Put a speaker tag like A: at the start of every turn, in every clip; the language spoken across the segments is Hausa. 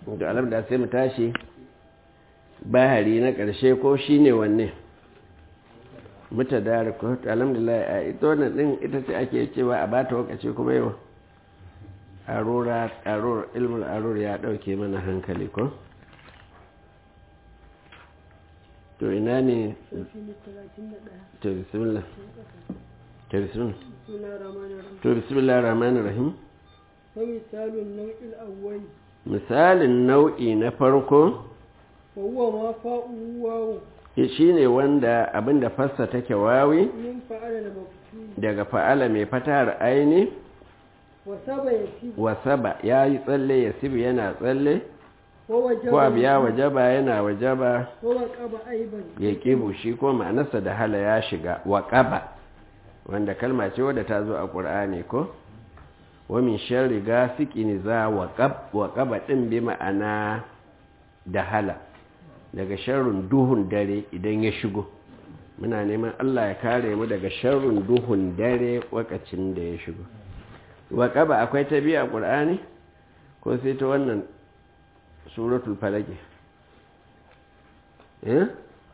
A: da alamda sai mu tashi bahari na ƙarshe ko shi ne wanne muta da ko alhamdulillah a ita wannan din ita ce ake cewa a bata wakaci kuma yau arura arur ilmul arur ya dauke mana hankali ko to ina ne to bismillah to bismillah to bismillah rahmanir rahim
B: misalin nau'in awwal
A: misalin nau'i na farko
B: wa huwa ma fa'u wawu
A: shi ne wanda abinda fassa take wawi
B: min fa'ala da mafti
A: daga fa'ala mai fatar aini
B: wa saba yaki
A: wasaba ya yi tsalle ya sibi yana tsalle
B: wa wajaba
A: ko abu ya wajaba yana wajaba
B: wa waqaba aiban
A: ya kibu shi ko ma'anarsa da hala ya shiga waƙaba wanda kalma ce wadda ta zo a ƙur'ani ko wa min sharri gasiqin za waqab waqaba din bi ma'ana da hala daga sharrin duhun dare idan ya shigo muna neman Allah ya kare mu daga sharrin duhun dare wakacin da ya shigo waqaba akwai ta biya ƙur'ani ko sai ta wannan suratul falaq eh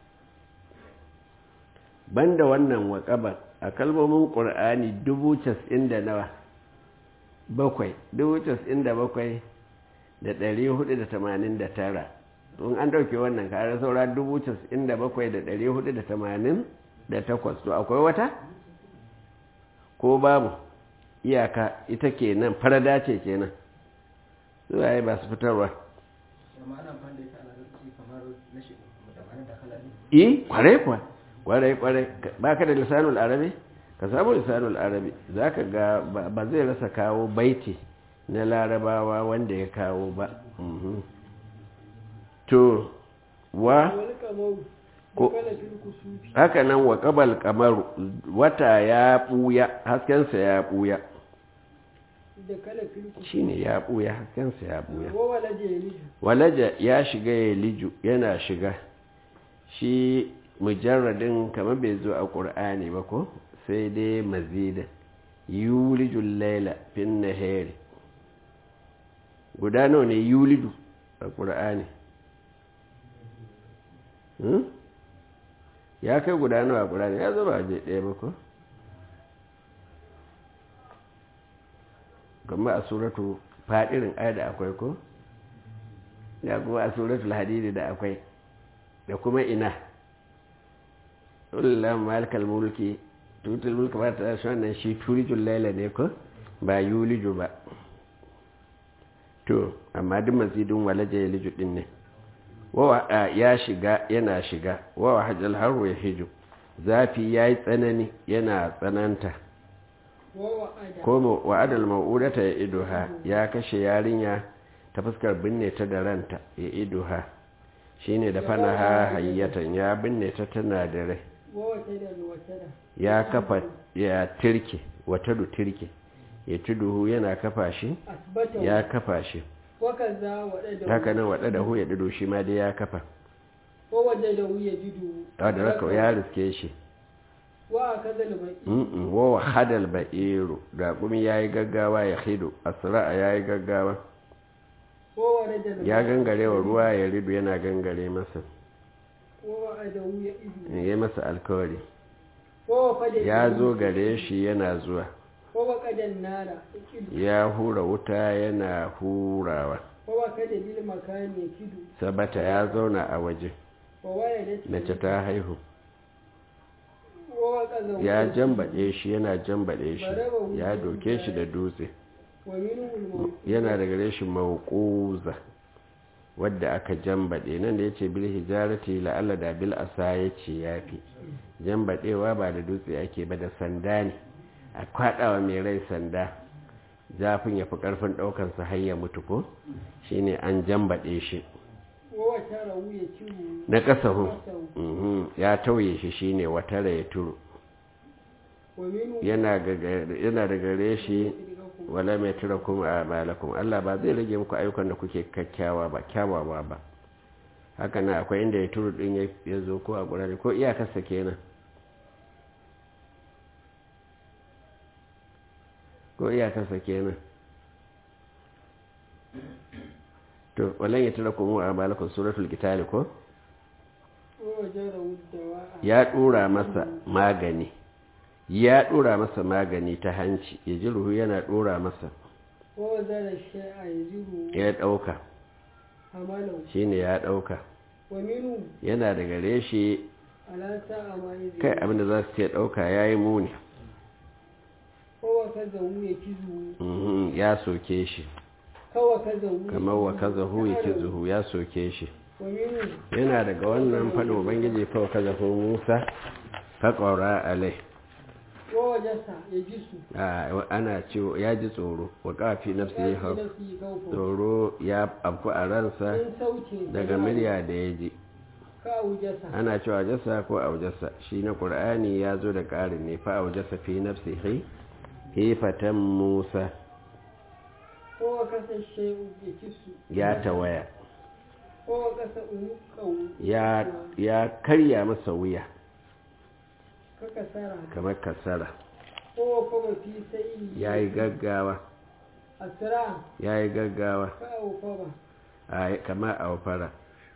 A: banda wannan waƙaba a kalmomin ƙur'ani dubu casa'in da nawa bakwai dubu casa'in da bakwai da ɗari hudu da tamanin da tara tun an ɗauke wannan kare saura dubu casa'in da bakwai da ɗari hudu da tamanin da takwas to akwai wata ko babu iyaka ita kenan farada ce kenan zuwa yi ba su fitarwa i kwarai kwa kwarai kwarai ba ka da lisanul arabi ka samu lisanul arabi za ka ga ba zai rasa kawo baiti na larabawa wanda ya kawo ba to wa
B: wal qamaru
A: ko
B: kala fil kusufi
A: haka nan wa qabal qamaru wata ya buya haskensa ya buya
B: da kala fil kusufi
A: shine ya buya haskensa ya buya
B: wa walaje yaliju
A: walaja ya shiga ya liju yana shiga shi mujarradin kamar bai zo a ƙur'ani ba ko sai dai mazida yulijul laila fin nahari guda nawa ne yulidu a ƙur'ani Hmm? ya kai guda nawa a ƙur'ani ya zaba a je ɗaya ba ko kamar a suratu faɗirin aya da akwai ko ya kuma a suratul hadidi da akwai da kuma ina ullam malikal mulki tutul mulki ba ta shi wannan shi tulijul laila ne ko ba yuliju ba to amma duk mazidin walaja ya liju din ne wawa ya shiga yana shiga wawa hajjal haru ya hiju zafi ya yi tsanani yana tsananta
B: wa wa'ada
A: ko wa'adal ma'udata ya idoha ya kashe yarinya ta fuskar binne ta da ranta ya idoha shine da fanaha hayyatan ya binne ta tana da rai
B: wa wata da wata da
A: ya kafa ya tirke wata du tirke ya tuduhu yana kafa shi
B: asbata
A: ya kafa shi
B: wa kaza wada da
A: haka nan wada da hu ya dido shi ma dai ya kafa
B: wa waje da wuya jidu
A: da raka ya riske shi
B: wa kaza da baki
A: mm wa hadal ba'iru da kuma yayi gaggawa ya hido asra yayi gaggawa
B: wa waraja da
A: ya gangare wa ruwa ya ridu yana gangare masa
B: wa wa'ada wuya idu
A: ya masa alkawari
B: wa wafada
A: ya zo gare shi yana zuwa
B: wa waqadan nara idu
A: ya hura wuta yana hurawa
B: wa wakada bil makani kidu
A: sabata ya zauna a waje
B: wa wayadat
A: mace ta haihu
B: wa waqaza
A: ya jambaɗe shi yana jambaɗe shi ya doke shi da dutse
B: wa minhu al
A: yana da gare shi mawquza wadda aka jambaɗe nan da yace bil hijarati la'alla da bil asa yace yafi jambaɗewa ba da dutse ake ba da sanda ne a kwaɗawa mai rai sanda zafin ya fi ƙarfin ɗaukansa har ya mutu ko shine an jambaɗe shi
B: wa wata rawu ya ciwo
A: na ƙasahu mhm, ya tauye shi shine watara ya turu
B: wa minhu
A: yana gaga- yana da gare shi wala mai tura kuma a malakun Allah ba zai rage muku ayyukan da kuke kakkawa ba kyawawa ba haka na akwai inda ya turu din ya- ya zo ko a gurare ko iyakarsa kenan ko iyakarsa kenan to walan ya tara kuma a malakun suratul kitali ko
B: ووجره الدواء
A: ya dora masa magani ya dora masa magani ta hanci ya ji ruhu yana dora masa
B: ووزن الشيء يزره
A: ya dauka
B: حمله
A: shine ya dauka
B: ومنه
A: yana da gare shi
B: على ساعة ما
A: kai
B: يزره
A: abinda za su ce dauka yayi muni
B: ووكزه يكزه
A: Mhm, ya soke shi
B: كوكزه
A: kamar wa kaza hu ya
B: يكزه.
A: kizuhu ya soke shi
B: ومنه
A: yana daga wannan faɗin ubangiji fa kaza hu musa faƙaura alai
B: ووجس يجس
A: a- ana cewa ya ji tsoro wa ƙafi nafsi ya hau
B: نفسه خوفه
A: tsoro ya afku a ransa
B: من صوت
A: daga murya da ya ji
B: كأوجس
A: ana cewa jasa ko aujasa shi na ƙur'ani ya zo da ƙarin ne fa aujasa fi nafsi hi hifatan musa
B: ووكس الشيء يكس
A: ya tawaya
B: ووكس أنقه
A: ya ya karya masa wuya
B: ككسرة
A: kamar kasara
B: ووكب في سيء
A: ya yi gaggawa
B: أسرع
A: ya yi gaggawa
B: كأوكب
A: a kama a fara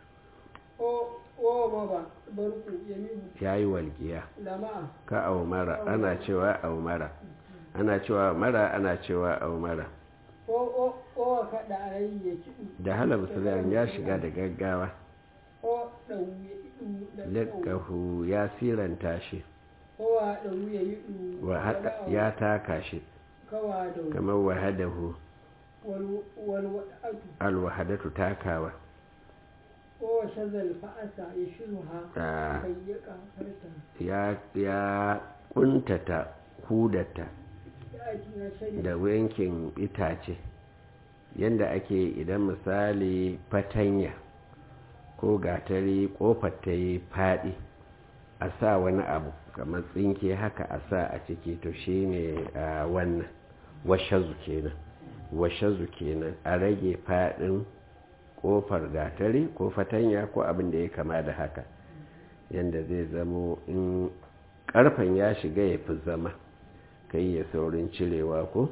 B: وومضى برق يمين
A: ya yi walƙiya
B: لمع
A: ka aumara ana cewa aumara ana cewa mara ana cewa aumara
B: ووكد عليه يكد
A: da hala musulun ya shiga da gaggawa
B: ودو
A: lakahu ya siranta shi
B: ودو يدو
A: wa hada- ya taka shi
B: كوادو
A: kamar wahadahu
B: والوضعة
A: alwahadatu takawa
B: وشذ الفأس يشذها
A: Ah.
B: فيقع فرسا
A: ya ya kuntata hudata
B: يأتي شريك
A: da yankin itace yanda ake idan misali fatanya ko gatari kofar ta yi faɗi a sa wani abu kamar tsinke haka a sa a ciki to shine a wannan washazu kenan washazu kenan a rage faɗin kofar gatari ko fatanya ko abin da ya kama da haka yanda zai zamo in karfen ya shiga ya fi zama kai ya saurin cirewa ko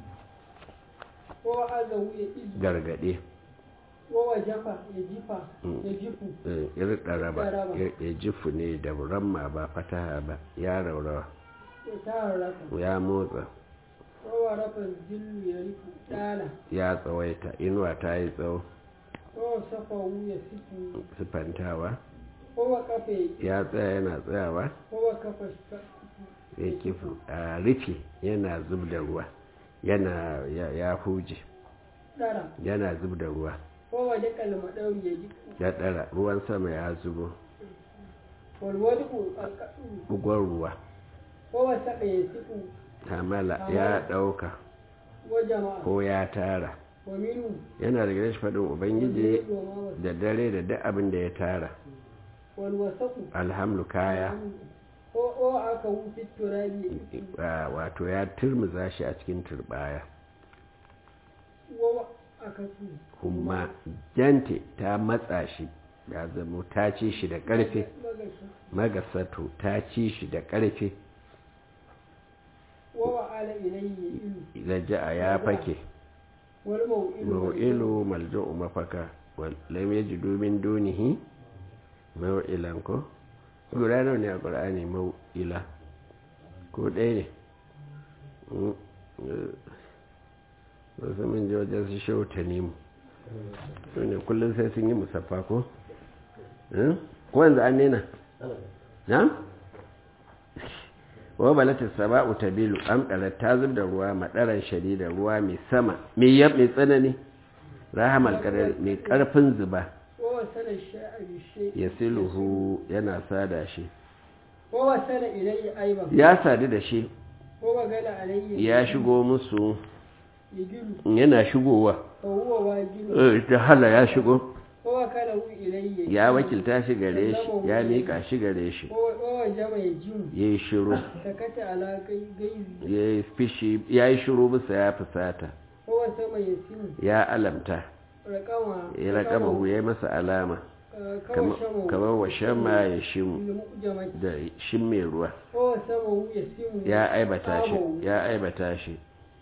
B: ووعده يئذ
A: gargade
B: ووجف يجف يجف
A: irɗaraba
B: Ɗaraba.
A: ya jifu ne da ramma ba fataha ba ya raurawa
B: يتحرك
A: ya motsa
B: وورف الذل يرف دالا
A: ya tsawaita inuwa ta yi tsawo
B: ووصفه يصف
A: sifantawa
B: ووقف
A: ya tsaya yana tsayawa
B: ووقف السقف
A: ya kifu a rufe yana zub da ruwa yana ya, ya huje
B: دارا
A: yana zub da ruwa
B: ووجك المدور يجف
A: ya ɗara ruwan sama ya zubo
B: والودق القطر
A: bugon ruwa
B: ووسق يصف
A: hamala ya ɗauka
B: وجمع
A: ko ya tara
B: ومنه
A: yana da shi faɗin ubangiji
B: والليل وما وسق
A: da dare da duk abin da ya tara
B: والوسق
A: alhamdu kaya
B: وأكو في التراب يجف
A: a- wato ya turmuza shi a cikin turbaya
B: وأكسو
A: kuma jante ta matsa shi ya zamo ta ci shi da ƙarfe
B: مغشى
A: magasato ta ci shi da ƙarfe
B: ووعل إليه إلو
A: raja'a ya fake
B: والموئل
A: mau'ilu malja'u mafaka lam yajidu min dunihi mau'ilan ko guda nawa ne a qur'ani mau'ila ko ɗaya ne Mm, eh, wasu min ji wajen su shauta ne mu su ne kullum sai sun yi musaffa ko Eh? ko yanzu an nena na? wa balatis saba'u tabilu amdara ta zub da ruwa madaran shadida ruwa mai sama mai yab mai tsanani rahamal qadar mai karfin zuba
B: ووصل الشيء بالشيء
A: yasiluhu yana sada shi
B: ووصل إليه أيضا
A: ya sadu da shi
B: ووغل عليه
A: ya shigo musu
B: يجل
A: yana shigowa
B: وهو واجل
A: Eh, ta hala ya shigo
B: ووكله إليه
A: ya wakilta shi gare shi ya miƙa shi gare shi
B: ووجب يجم
A: ya yi shiru
B: سكت على غيظ
A: ya yi fishi ya yi shiru bisa ya fusata
B: هو سما يسم
A: ya alamta
B: رقما
A: ya raƙama ya yi masa alama
B: كما شمه
A: kamar wa shama ya shimu
B: المؤجمة
A: da shin mai ruwa
B: هو سما يسم
A: ya aibata shi ya aibata shi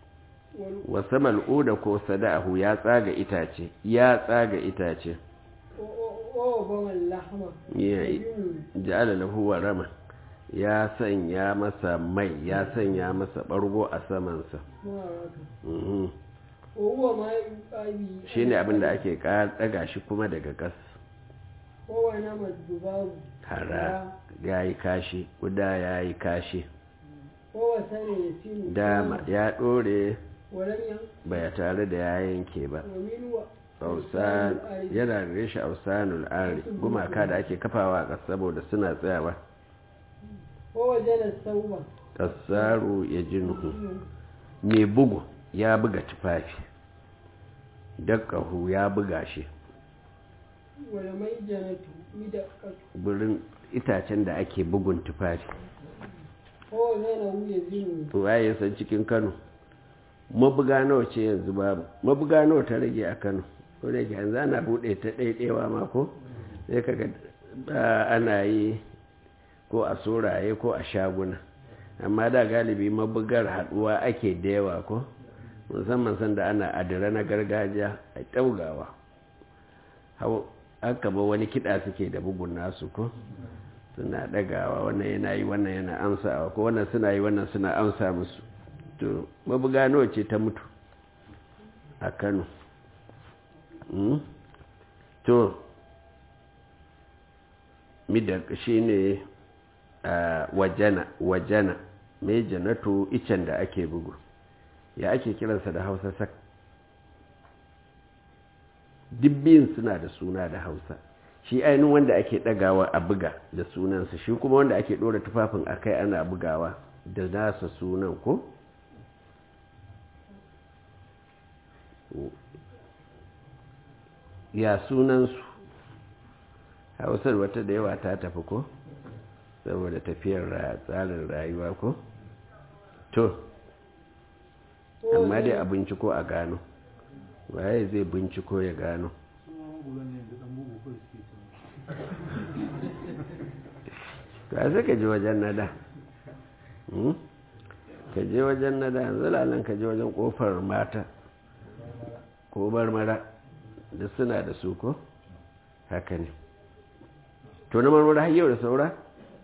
B: wal
A: wasa mal'uda ko sada'ahu ya tsaga itace ya tsaga itace
B: wa ba wal lahma
A: ya
B: yun
A: ja'ala lahu warama ya sanya masa mai ya sanya masa bargo a samansa
B: ma raka
A: Mhm.
B: wa huwa ma yuqabi
A: shine abin da ake ƙara daga shi kuma daga gas
B: wa wa na madbubabu
A: hara ya yi kashi guda ya yi kashi
B: wa wa sane yasinu
A: dama ya ɗore
B: walam yan
A: ba tare da ya yanke ba
B: wa min wa
A: ausan yana da reshe ausanul ari gumaka da ake kafawa a ƙasa saboda suna tsayawa
B: wa wajala sauba
A: kasaru ya jinuhu mai bugu ya buga tufafi dakkahu ya buga shi
B: wala mai janatu midaqatu
A: burin itacen da ake bugun tufafi
B: wa wajala hu yazinu
A: waye ya san cikin kano mabuga nawa ce yanzu babu mabuga nawa ta rage a kano ko da yake yanzu ana buɗe ta ɗaiɗewa ma ko sai kaga ba ana yi ko a soraye ko a shaguna amma da galibi mabugar haɗuwa ake da yawa ko musamman sanda ana adira na gargajiya a ɗaugawa hau aka ba wani kiɗa suke da bugun nasu ko suna ɗagawa wannan yana yi wannan yana amsawa ko wannan suna yi wannan suna amsa musu to mabuga nawa ce ta mutu a kano Mm? to midar shi ne a wajena wajena mai janatu icen da ake bugu ya ake kiransa da hausa sak dibbin suna da suna da hausa shi ainihin wanda ake ɗagawa a buga da sunansa shi kuma wanda ake ɗora tufafin a kai ana bugawa da nasa sunan ko? ya sunansu hausar wata da yawa ta tafi ko? saboda tafiyar ra- tsarin rayuwa ko? to amma dai a binciko a gano waye zai binciko ya gano ka sai ka je wajen nada Hmm? ka je wajen nada yanzu lalan ka je wajen kofar mata ko marmara da suna da su ko haka ne to na marmara har yau da saura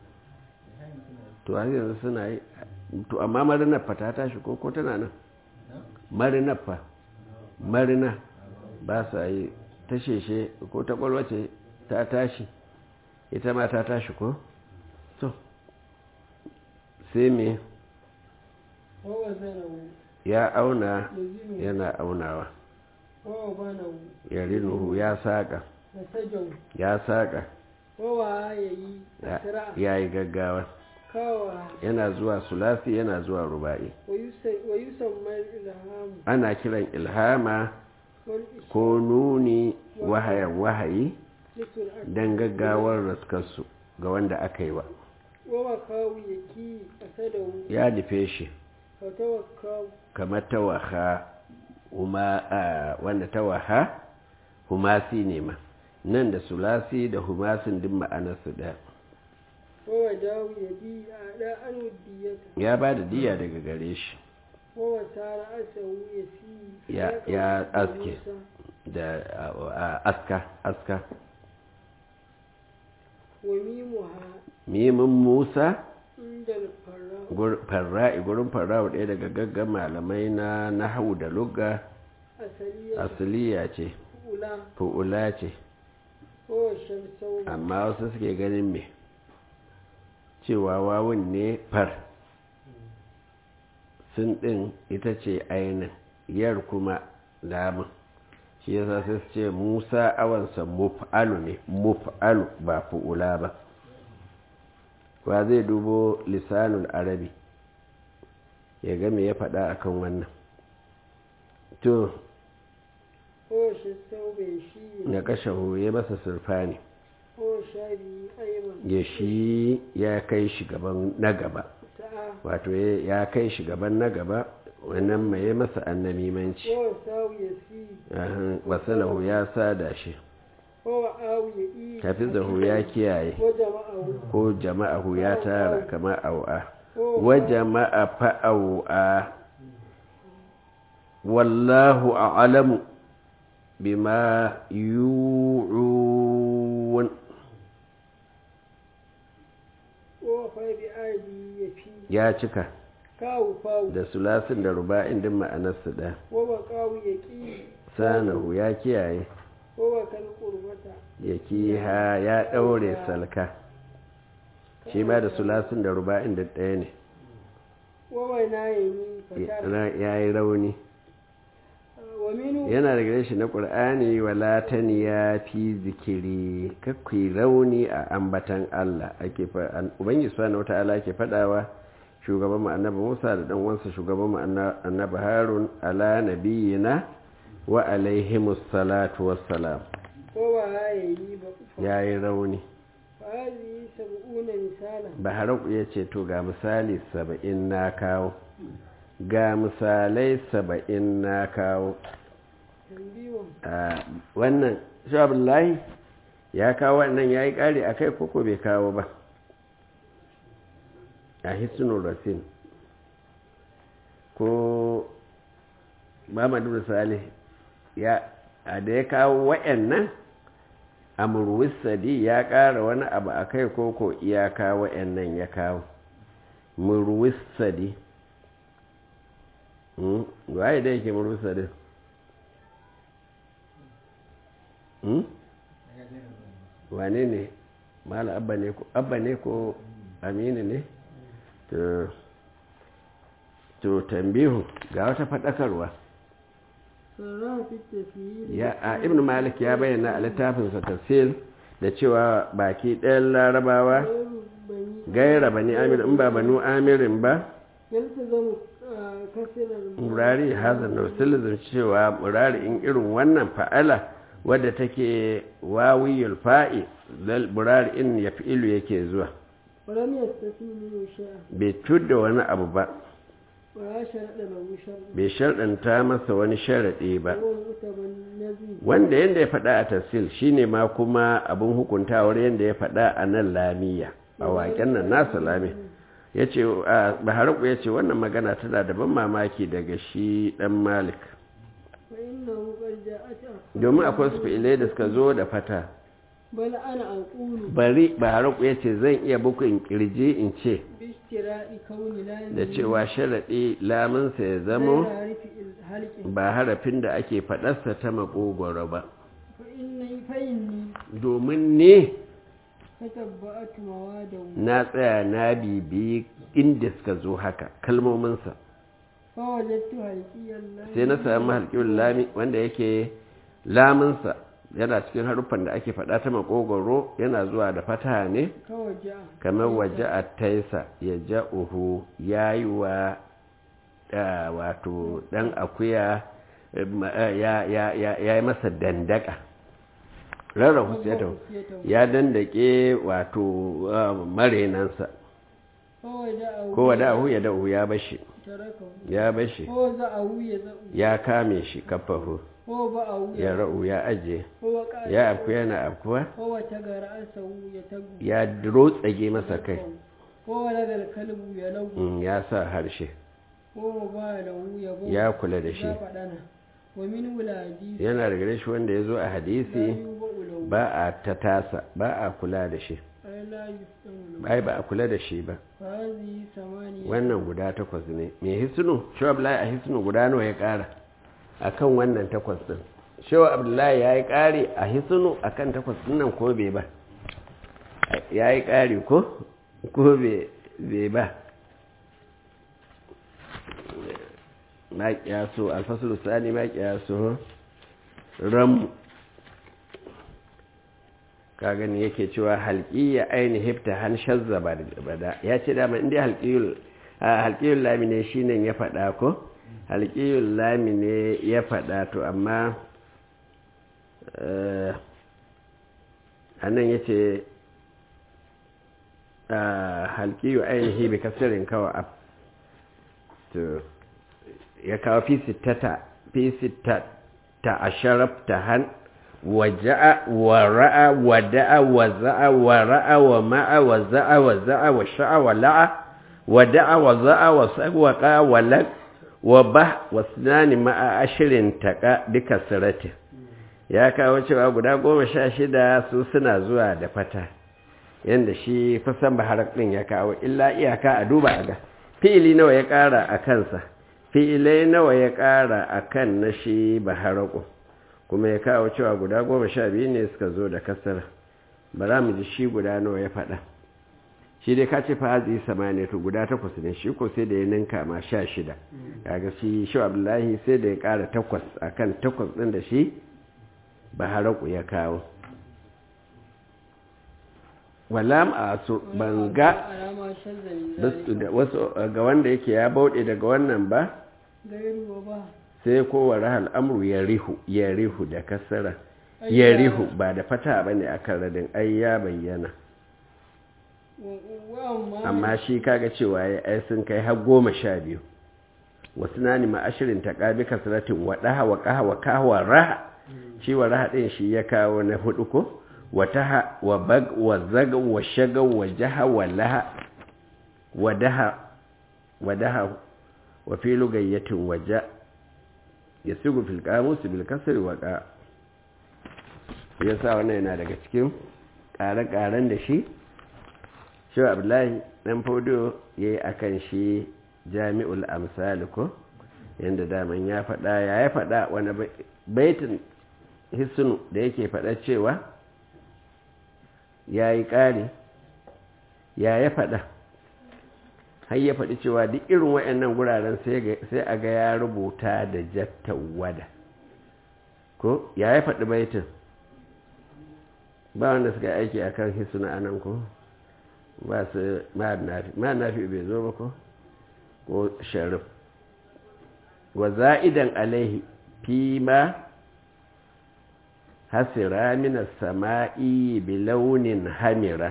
A: to har yanzu suna yi to amma marinar fa ta tashi ko ko tana nan marinar fa marina ba sa yi ta sheshe ko ta kwalwace ta tashi ita ma ta tashi ko to sai me
B: wa wazanahu
A: ya auna
B: yazinu
A: yana aunawa
B: wa banahu
A: ya rinuhu ya saƙa
B: wa sajau
A: ya saƙa
B: wa wa yayi
A: ya-
B: asra
A: ya yi gaggawa
B: kawa
A: yana zuwa sulasi yana zuwa ruba'i
B: wa yusa- wa yusamma ilham
A: ana kiran ilhama
B: wal
A: ko nuni wahayan wahayi
B: islikul ard
A: don gaggawar raskarsu ga wanda aka yi wa
B: wa wakawu yaki asadahu
A: ya nufe shi
B: wa tawakkaw
A: kamar tawaha huma a wanda tawaha humasi ne ma nan da sulasi da humasin din ma'anarsu ɗaya
B: wa wajahu yadi ada an wadiyata
A: ya ba da diya daga gare shi
B: wa wasara asahu yasi
A: Ya- ya aske. da a- a- aska aska
B: wa mimuha
A: mimin musa
B: inda al-farra
A: gur- farra'i gurin farra'u ɗaya daga gaggan malamai na nahawu da lugga
B: asaliya
A: asaliya ce
B: ula
A: fu'ula ce
B: wa shamsau
A: amma wasu suke ganin me cewa wawun ne far sun ɗin ita ce ainin yar kuma lamun shi yasa sai su ce musa awansa muf'alu ne muf'alu ba fu'ula ba wa zai dubo lisanul arabi ya ga me ya faɗa akan wannan to
B: wa shamsau bai shi
A: na kashe ya masa surfani
B: wa shabi ayman
A: ya shi ya kai shi gaban na gaba
B: ta'a
A: wato ya ya kai shi gaban na gaba wannan mai masa annamimanci
B: wa sawu yasi
A: Ahan, wasalahu ya sada shi
B: wa awu yadi
A: hafizahu ya kiyaye
B: wa jama'ahu
A: ko jama'ahu ya tara kama au'a wa jama'a fa'au'a wallahu a'lamu bima yu'un
B: wa fa bi aidi ya fi
A: ya cika
B: kawu fawu
A: da sulasin da ruba'in din ma'anarsu ɗaya
B: wa ba kawu ya ki
A: sanahu ya kiyaye
B: wa ba kal qurbata
A: ya kiha ya ɗaure salka shi ma da sulasin da ruba'in da ɗaya ne
B: wa ba na yi fatara
A: ya yi rauni
B: wa minu
A: yana da gare shi na ƙur'ani wala ya fi zikiri kakwai rauni a ambatan Allah ake fa ubangiji subhanahu wata'ala ke fadawa shugaban mu annabi Musa da dan wansa shugaban mu annabi Harun ala nabiyina wa alaihimus salatu wassalam
B: wa ba ya yi ba fa
A: yayi rauni
B: hadi sab'una misala
A: Baharaku ya ce to ga misali saba'in na kawo ga misalai saba'in na kawo
B: tambiwan
A: a wannan shabullahi ya kawo wannan ya yi ƙari a kai koko bai kawo ba a hisnul rasin ko mamadu misali ya a da ya kawo wa'annan amurwisadi ya ƙara wani abu a kai koko iyaka wa'annan ya kawo murwisadi waye da yake murwisadi wane ne mala abba ne ko abba ne ko aminu ne to to tambihu ga wata faɗakarwa
B: sarra fi tafiyi
A: ya a ibn malik ya bayyana a littafinsa tafsir da cewa baki ɗayan larabawa
B: bani
A: gaira bani amir in ba banu amirin ba
B: yalta zamu kasirar
A: murari hazan da wasu cewa murari in irin wannan fa'ala wadda take wawiyul fa'i zal murari in ya fi'ilu yake zuwa
B: ولم يستثني منه شيئا
A: bai tudda wani abu ba
B: ولا شرط له شرط
A: bai sharɗanta masa wani sharaɗi ba
B: هو المتبنذي
A: wanda yadda ya faɗa a tafsil shine ma kuma abin hukuntawar yadda ya faɗa a nan lamiya a waƙen nan nasa lami ya ce baharaku ya ce wannan magana tana da ban mamaki daga shi ɗan malik
B: فإنه قد جاءت
A: domin akwai su fi'ilai da suka zo da fata
B: بل أنا أقول
A: bari baharaku ya ce zan iya bukun kirji in ce
B: باشتراء كون لا
A: da cewa sharaɗi lamunsa ya zamo
B: عارف الهلك
A: ba harafin da ake faɗarsa ta makogoro ba
B: فإني فإني
A: domin ne
B: تتبعت مواده
A: na tsaya na bibi inda suka zo haka kalmominsa
B: فوجدت هلكي الله
A: sai na sami halƙin lami wanda yake laminsa yana cikin haruffan da ake faɗa ta makogoro yana zuwa da fata ne
B: كوجع
A: kamar waje a taisa ya ja uhu ya yi wa ah, wato ɗan akuya eh, ma- eh, ya ya- ya- ya yi masa dandaka rarrahu sai ta ya dandake wato ah, marenansa
B: فوجعه
A: ko wada'ahu ya da'u ya bashi
B: تركه
A: ya bashi
B: فوزعه يزعه
A: ya kame shi kafahu
B: وبعه
A: ya ra'u ya aje
B: هو قال
A: ya afku yana afkuwa
B: هو تجر رأسه يتقو
A: ya rotsage masa kai
B: هو لدى الكلب يلو
A: Mm, ya sa harshe
B: هو باله يبو
A: ya kula da shi
B: فدنا ومن ولادي
A: yana da gare shi wanda ya zo a
B: لا
A: hadisi
B: يوبأ له
A: ba a ta tasa ba a kula da shi
B: أي لا يفتن له
A: ai ba a kula da shi ba
B: فهذه ثمانية
A: wannan guda takwas ne mai hisnu shaw abdullahi a hisnu guda nawa ya kara akan wannan takwas din shaw abdullahi ya yi kari a hisnu akan takwas din nan ko bai ba ya yi kari ko ko bai bai ba ma kiyaso alfasul sani ma kiyaso ram ka gani yake cewa halqiyya aini hifta han shazza bada ya ce dama inda halqiyul halqiyul lami ne shine ya fada ko halqiyul lami ne ya fada to amma eh anan yace halqiyu ainihi bi kasrin kawa ab to ya kawo fi sittata fi sittata asharafta han waja'a wa ra'a wa da'a wa za'a wa ra'a wa ma'a wa za'a wa za'a wa sha'a wa la'a wa da'a wa za'a wa sagwaqa wa lak wa ba wasnani ma'a ashirin taƙa duka siratin ya kawo cewa guda goma sha shida su suna zuwa da fata yadda shi kusan baharar ɗin ya kawo illa iyaka a duba a ga fi'ili nawa ya ƙara a kansa fi'ilai nawa ya ƙara a kan na shi baharaku kuma ya kawo cewa guda goma sha biyu ne suka zo da kasar ba za mu ji shi guda nawa ya faɗa shi dai ka ce fa hazi samaniya to guda takwas ne shi ko sai da ya ninka ma sha shida kaga shi shi abdullahi sai da ya ƙara takwas akan takwas ɗin da shi baharaku ya kawo walam a su banga
B: alama shazza min zalika
A: wasu ga wanda yake ya bauɗe daga wannan ba
B: gairu wa ba
A: sai kowa rahal amru ya rihu ya rihu da kasara ya rihu ba da fata ba ne a kan radin ai ya bayyana
B: wa wa amma
A: amma shi kaga cewa ya ai sun kai har goma sha biyu wasu na nima ashirin ta ƙabi kasaratin wa ɗaha wa ƙaha wa kawa raha shi wa raha ɗin shi ya kawo na hudu ko wa taha wa bag wa zaga wa shaga wa jaha wa laha wa daha wa daha wa fi lugayyatin wa ja ya sigu fil qamus bil kasri wa qa yasa wannan yana daga cikin ƙare-ƙaren da shi shi abdullahi dan fodo yayi akan shi jami'ul amsal ko yanda daman ya faɗa ya ya faɗa wani baitin hisnu da yake faɗa cewa ya yi ƙari ya ya faɗa har ya faɗi cewa duk irin waɗannan guraren sai a ga ya rubuta da jattan wada ko ya ya faɗi baitin ba wanda suka aiki a kan hisnu a nan ko ba su ma nafi bai zo ba ko ko sharif wa za'idan alaihi fi ma hasira mina sama'i bi launin hamira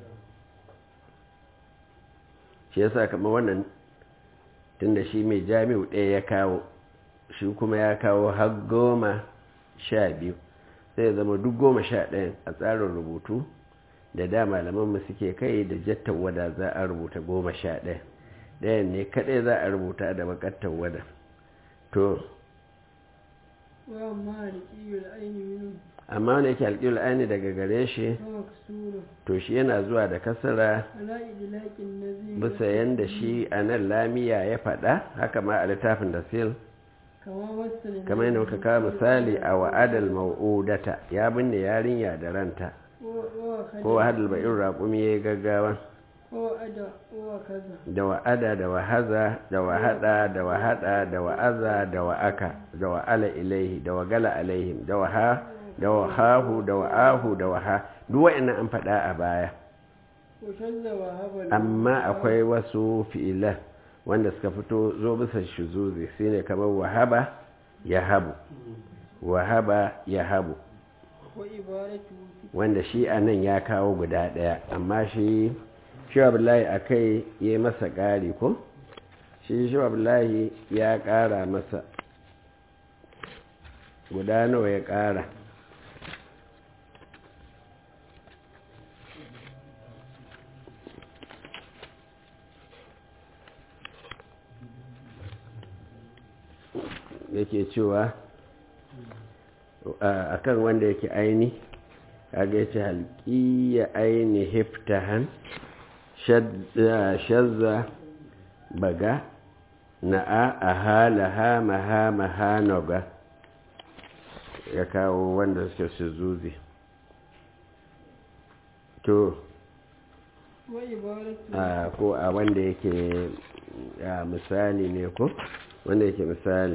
A: shi yasa kama wannan tunda shi mai jami'u ɗaya ya kawo shi kuma ya kawo har goma sha biyu sai ya zama duk goma sha ɗayan a tsarin rubutu da da malamanmu suke kai da jattan wada za a rubuta goma sha ɗaya ɗayan ne kaɗai za a rubuta da bakattan wada to
B: wa amma da kiyul aini minu
A: amma wanda yake alƙiyar aini daga gare shi
B: fa maksuru
A: to shi yana zuwa da kasara
B: ala idlaqin nazim
A: bisa yanda shi a nan lamiya ya faɗa haka ma a littafin da sil
B: kama masal
A: kamar yadda muka kawo misali a wa'adal mau'udata ya binne yarinya da ranta
B: wa
A: ko wa'adal ba'in raƙumi ya yi gaggawa
B: wa ada wa kaza
A: da wa'ada da wahaza da wahada da wahada da wa'aza da wa'aka da wa'ala ilaihi da wagala alaihim da waha da wahahu da wa'ahu da waha duk wa'annan an faɗa a baya
B: wa shazza wa habal
A: amma akwai wasu fi'ilan wanda suka fito zo bisa shuzuzi shine kamar wahaba ya habu wahaba ya habu
B: wa ibaratu
A: wanda shi a nan ya kawo guda ɗaya amma shi shawabillahi a kai ya yi masa ƙari ko shi shawabillahi ya ƙara masa guda nawa ya ƙara yake cewa a kan wanda yake aini kaga yace halqiya aini hiftahan shazza baga na'a ahalaha maha mahanoga ya kawo wanda suke su zuzi to
B: wa ibaratu
A: a ko a wanda yake a misali ne ko wanda yake misali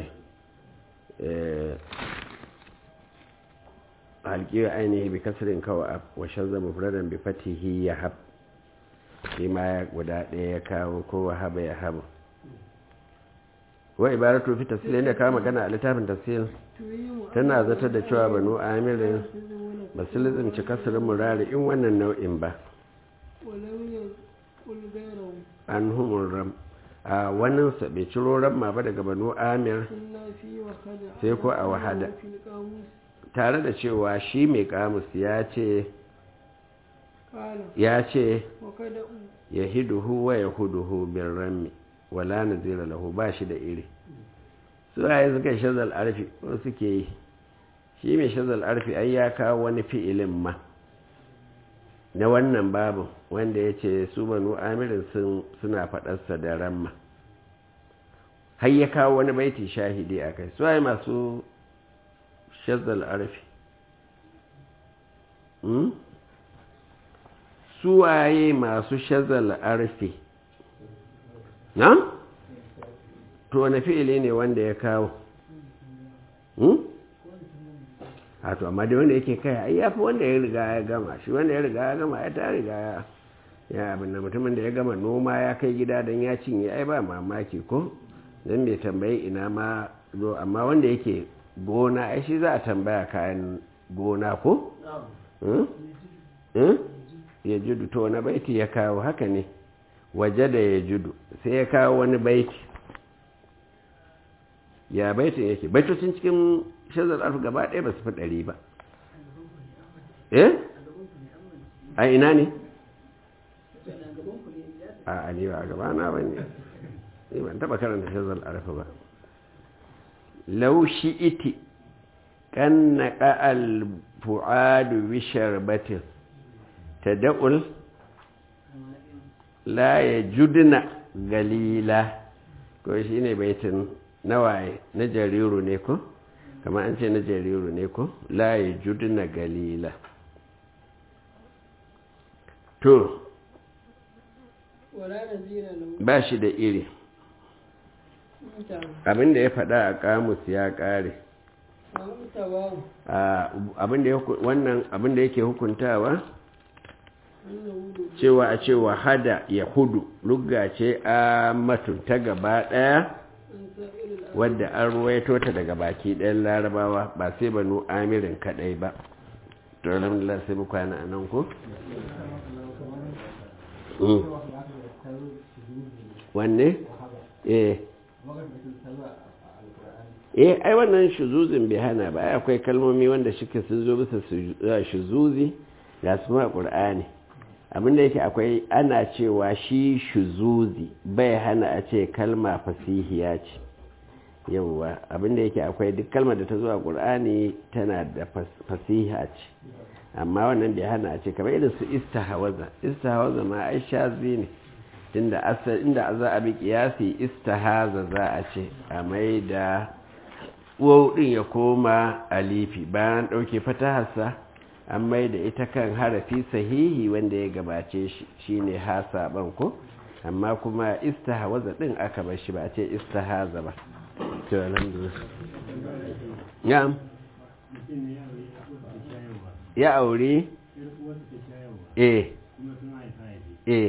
A: halƙiyar ainihi bi kasirin kawa wa shazza mufradan bi fatihi ya hab shi ma ya guda ɗaya ya kawo ko wa haba ya habu wa ibaratu fi tafsir da kawo magana a littafin tafsir
B: tuyimu
A: tana zata da cewa banu amirin ba su lizimci kasirin murari in wannan nau'in ba
B: ولم يقل غيره
A: an humur ram a wannan sa bai ciro ramma ba daga banu amir
B: إلا في وخدع
A: sai ko a wahada
B: في القاموس
A: tare da cewa shi mai kamus ya ce
B: قال
A: ya ce
B: وكدأ
A: ya hiduhu wa ya huduhu bin rammi wala nazira lahu ba shi da iri su waye suka yi shazal arfi ko suke yi shi mai shazal arfi ai ya kawo wani fi'ilin ma na wannan babu wanda ya ce su banu amirin suna faɗarsa da ramma har ya kawo wani baiti shahidi a kai su waye masu shazal arfi su waye masu shazal arfi na? to wani fi'ili ne wanda ya kawo a to amma da wanda yake kai ai yafi wanda ya riga ya gama shi wanda ya riga ya gama ya ta riga ya ya abin da mutumin da ya gama noma ya kai gida don ya cinye ai ba mamaki ko don bai tambayi ina ma zo amma wanda yake gona ai shi za a tambaya kayan gona ko? ya judu to wani baiti ya kawo haka ne waje da ya judu sai ya kawo wani baiti ya baitin yake baitocin cikin shazar alfu gaba ɗaya ba su fi ɗari ba eh a ina ne a ne ba a gaba na ba ne ne ban taɓa karanta shazar alfu ba laushi iti kan na ƙa'al fu'adu bishar batin ta da'ul la ya judina galila ko shi ne baitin nawaye na jariru ne ko kama an ce na jariru ne ko la ya judina galila to ba shi da iri abinda ya faɗa a kamus ya ƙare wannan abinda yake hukuntawa cewa a cewa hada ya hudu lugga ce a matun ta gaba ɗaya wadda an ruwaito ta daga baki ɗayan larabawa ba sai banu amirin kaɗai ba to alhamdulillah sai muka yana nan ko? wanne? eh eh ai wannan shuzuzin bai hana ba akwai kalmomi wanda shike sun zo bisa shuzuzi ga su ma ƙur'ani abinda yake akwai ana cewa shi shuzuzi bai hana a ce kalma fasihiya ce yauwa abinda yake akwai duk kalmar da ta zuwa ƙur'ani tana da fasiha ce amma wannan bai hana a ce kamar irin su istahawaza istahawaza ma ai shazi ne inda asal inda za a bi kiyasi istahaza za a ce a mai da uwau din ya koma alifi bayan ɗauke fataharsa an mai da ita kan harafi sahihi wanda ya gabace shi shine hasaban ko amma kuma istahawaza din aka bar shi ba a ce istahaza ba to alhamdulillah ya ya aure eh eh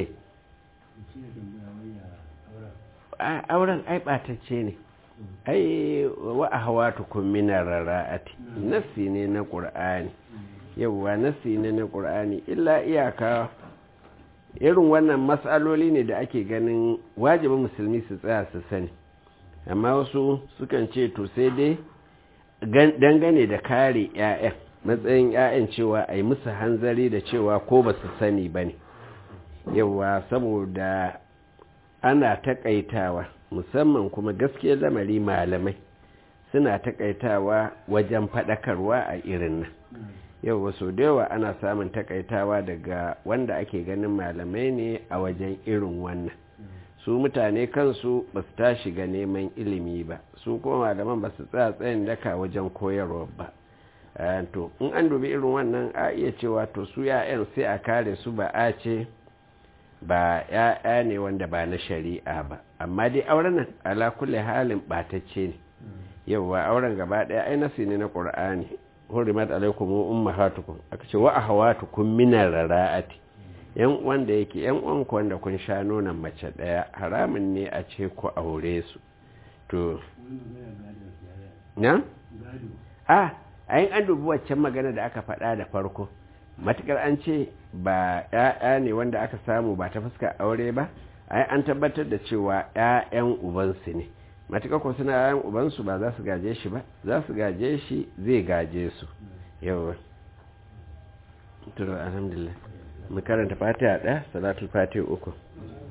A: auren ai batacce ne ai wa ahawatukum min ar-ra'ati nafsi ne na qur'ani yauwa nasi ne na ƙur'ani illa iyaka irin wannan matsaloli ne da ake ganin wajibin musulmi su tsaya su sani amma wasu sukan ce to sai dai dangane da kare 'ya'yan matsayin 'ya'yan cewa a yi musu hanzari da cewa ko ba su sani ba ne yauwa saboda ana takaitawa musamman kuma gaskiyar lamari malamai suna takaitawa wajen faɗakarwa a irin nan yau wasu da yawa ana samun takaitawa daga wanda ake ganin malamai ne a wajen irin wannan su mutane kansu ba su tashi ga neman ilimi ba su kuma malaman ba su tsaya tsayin daka wajen koyarwa ba to in an dubi irin wannan a iya cewa to su ya'yan sai a kare su ba a ce ba ya'ya ne wanda ba na shari'a ba amma dai auren nan ala kulle halin batacce ne yauwa auren gaba ɗaya ai nasi ne na ƙur'ani hurimat alaikum ummahatukum aka ce wa ahawatukum minar rara'ati yan wanda yake yan uwan ku wanda kun sha nonon mace daya haramun ne a ce ku aure su to na a ayin an dubi waccan magana da aka faɗa da farko matukar an ce ba ƴaƴa ne wanda aka samu ba ta fuskar aure ba ai an tabbatar da cewa ƴaƴan ubansu ne matuƙa ko suna yayan ubansu ba za su gaje shi ba za su gaje shi zai gaje su yawa turu alhamdulillah mu karanta fatiha ɗaya salatul fatiha uku